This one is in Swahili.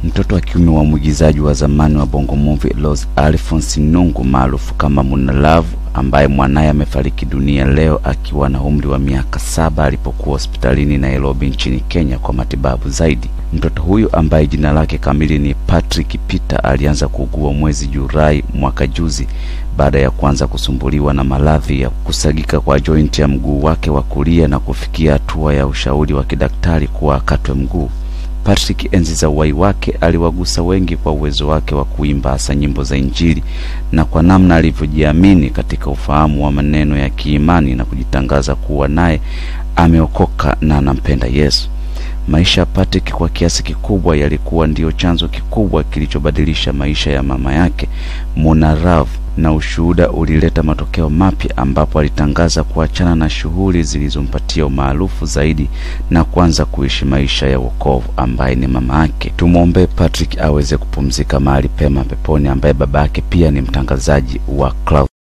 mtoto wa kiume wa mwigizaji wa zamani wa Bongo Movie Rose Alphonce Nungu maarufu kama Muna Love ambaye mwanaye amefariki dunia leo akiwa na umri wa miaka saba alipokuwa hospitalini Nairobi nchini Kenya kwa matibabu zaidi. Mtoto huyu ambaye jina lake kamili ni Patrick Peter alianza kuugua mwezi Julai mwaka juzi baada ya kuanza kusumbuliwa na maradhi ya kusagika kwa jointi ya mguu wake wa kulia na kufikia hatua ya ushauri wa kidaktari kuwa akatwe mguu. Patrick enzi za uhai wake aliwagusa wengi kwa uwezo wake wa kuimba hasa nyimbo za Injili na kwa namna alivyojiamini katika ufahamu wa maneno ya kiimani na kujitangaza kuwa naye ameokoka na anampenda Yesu. Maisha ya Patrick kwa kiasi kikubwa yalikuwa ndiyo chanzo kikubwa kilichobadilisha maisha ya mama yake Muna Love, na ushuhuda ulileta matokeo mapya ambapo alitangaza kuachana na shughuli zilizompatia umaarufu zaidi na kuanza kuishi maisha ya wokovu ambaye ni mama yake. Tumwombee Patrick aweze kupumzika mahali pema peponi, ambaye baba yake pia ni mtangazaji wa Clouds.